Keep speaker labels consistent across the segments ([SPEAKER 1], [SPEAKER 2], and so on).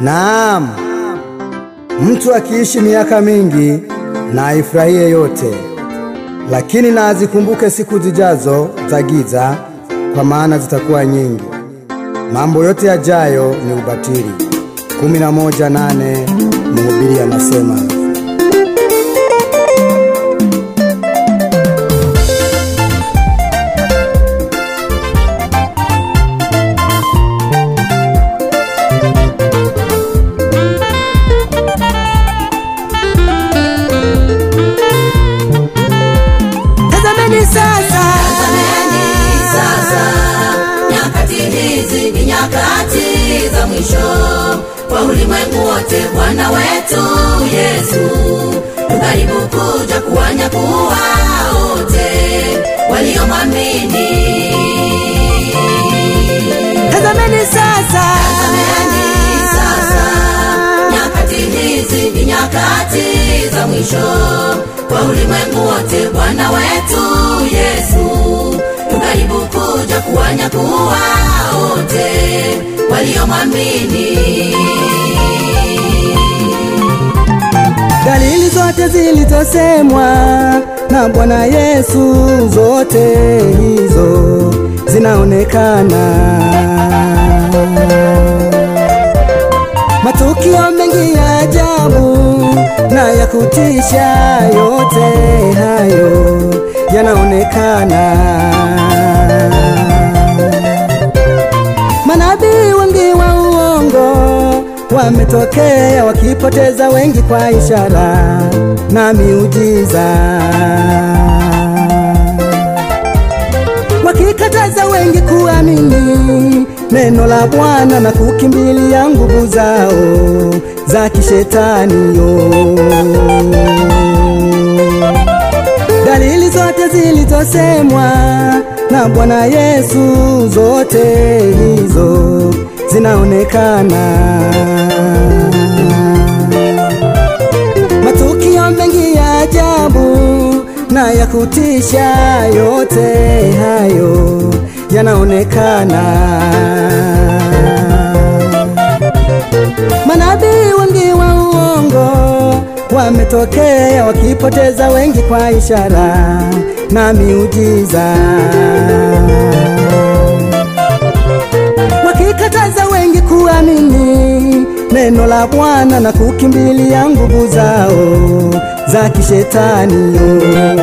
[SPEAKER 1] Naam, mtu akiishi miaka mingi na aifurahie yote, lakini na azikumbuke siku zijazo za giza, kwa maana zitakuwa nyingi. Mambo yote yajayo ni ubatili. kumi na moja nane Mhubiri anasema.
[SPEAKER 2] Tazameni sasa,
[SPEAKER 3] Tazameni sasa, nyakati hizi ni nyakati za mwisho kwa ulimwengu wote. Bwana wetu Yesu karibu kuja kuwanyakuwa wote waliomwamini.
[SPEAKER 2] tazameni sasa,
[SPEAKER 3] Tazameni sasa, nyakati hizi ni nyakati za mwisho kwa ulimwengu wote. Bwana wetu Yesu karibu kuja kuwanyakuwa wote waliomwamini.
[SPEAKER 1] Dalili zote zilizosemwa na Bwana Yesu, zote hizo zinaonekana. Matukio mengi ya ajabu na ya kutisha, yote hayo yanaonekana. Manabii wengi wa uongo wametokea wakipoteza wengi kwa ishara na miujiza, wakikataza wengi kuamini neno la Bwana na kukimbilia nguvu zao za kishetani yo dalili zote zilizosemwa na Bwana Yesu, zote hizo zinaonekana. Matukio mengi ya ajabu na ya kutisha, yote hayo yanaonekana. Manabii wengi wa uongo wametokea wakipoteza wengi kwa ishara na miujiza, wakikataza wengi kuamini neno la Bwana na kukimbilia nguvu zao za kishetani. yo.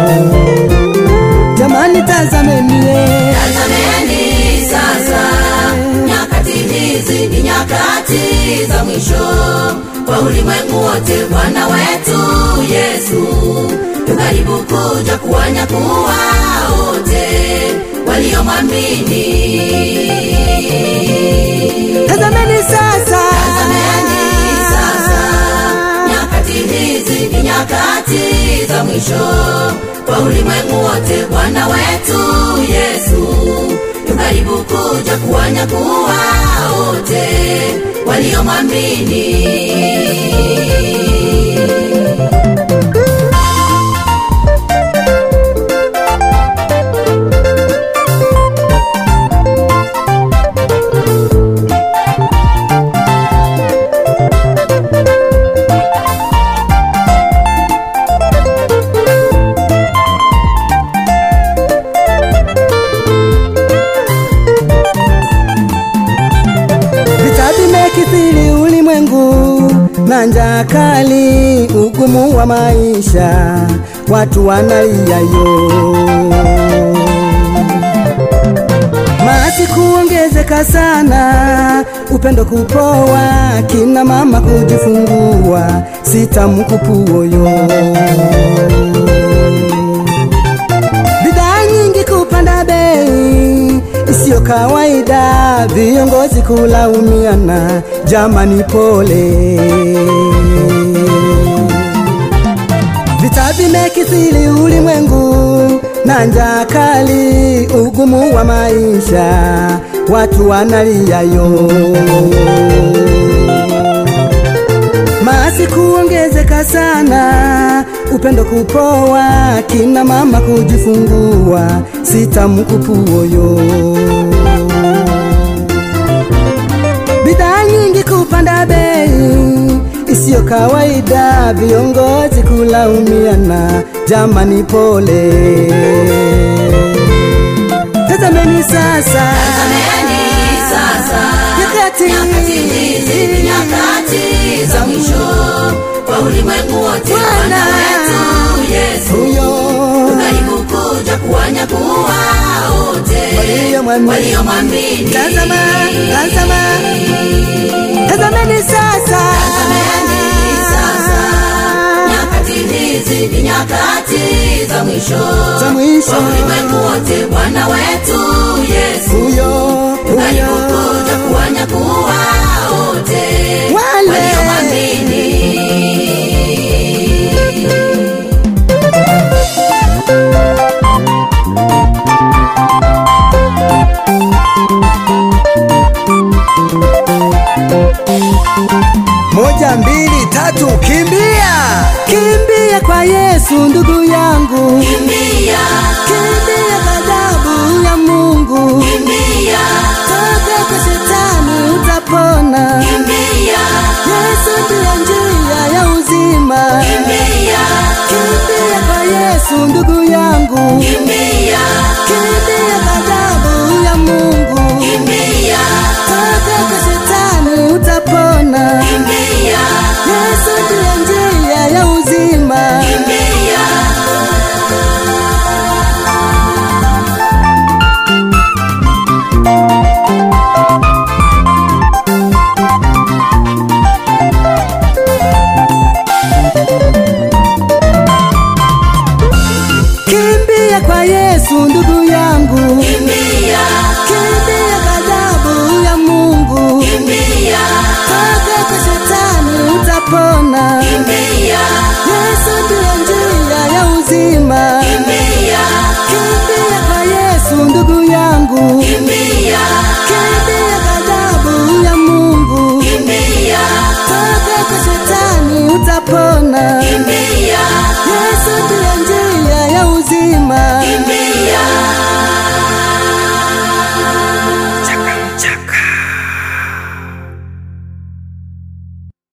[SPEAKER 1] Jamani, tazamenie
[SPEAKER 3] Tazameni sasa, nyakati hizi ni nyakati za mwisho kwa ulimwengu wote. Bwana wetu Yesu karibu kuja kuwanyakuwa wote waliomwamini.
[SPEAKER 2] tazameni sasa,
[SPEAKER 3] Tazameni sasa, nyakati hizi ni nyakati za mwisho kwa ulimwengu wote. Bwana wetu Yesu karibu kuja kuwanyakuwa wote waliomwamini.
[SPEAKER 1] Vita vimekithiri ulimwengu na njaa kali, ugumu wa maisha, watu wanalia yo. Maasi kuongezeka sana, upendo kupoa, kina mama kujifungua, sitamkupuoyo bidhaa nyingi kupanda bei isiyo kawaida, viongozi kulaumiana, jamani pole. Vita vimekithiri ulimwengu na njaa kali, ugumu wa maisha, watu wanalia yo maasi kuongezeka sana, upendo kupoa, kina mama kujifungua, sitamkupuoyo bidhaa nyingi kupanda bei Sio kawaida viongozi kulaumiana, jamani pole. Tazameni sasa
[SPEAKER 3] Tazameni sasa
[SPEAKER 1] nyakati
[SPEAKER 3] nyakati hizi ni nyakati za mwisho kwa ulimwengu wote. Bwana wetu Yesu
[SPEAKER 1] huyo
[SPEAKER 3] karibu kuja kuwanyakuwa wote
[SPEAKER 1] Waliomwamini.
[SPEAKER 3] waliomwamini.
[SPEAKER 1] Tazama, tazama, tazameni sasa
[SPEAKER 3] Tazameni sasa nyakati hizi ni nyakati za mwisho
[SPEAKER 1] za mwisho
[SPEAKER 3] kwa ulimwengu wote. Bwana wetu Yesu
[SPEAKER 1] huyo
[SPEAKER 3] karibu
[SPEAKER 1] huyo
[SPEAKER 3] kuja kuwanyakuwa wote
[SPEAKER 1] Wale.
[SPEAKER 3] waliomwamini.
[SPEAKER 1] moja mbili tatu, kimbia kimbia kwa Yesu ndugu yangu,
[SPEAKER 3] Kimbia,
[SPEAKER 1] kimbia ghadhabu ya Mungu,
[SPEAKER 3] kimbia,
[SPEAKER 1] toka kwa shetani utapona.
[SPEAKER 3] kimbia,
[SPEAKER 1] Yesu ndiye njia ya uzima,
[SPEAKER 3] kimbia,
[SPEAKER 1] kimbia kwa Yesu ndugu yangu,
[SPEAKER 3] kimbia,
[SPEAKER 1] kimbia ghadhabu ya Mungu,
[SPEAKER 3] kimbia,
[SPEAKER 1] toka kwa shetani utapona.
[SPEAKER 3] kimbia,
[SPEAKER 1] Yesu ndiye njia ya uzima.
[SPEAKER 3] kimbia.
[SPEAKER 1] Kimbia kwa Yesu ndugu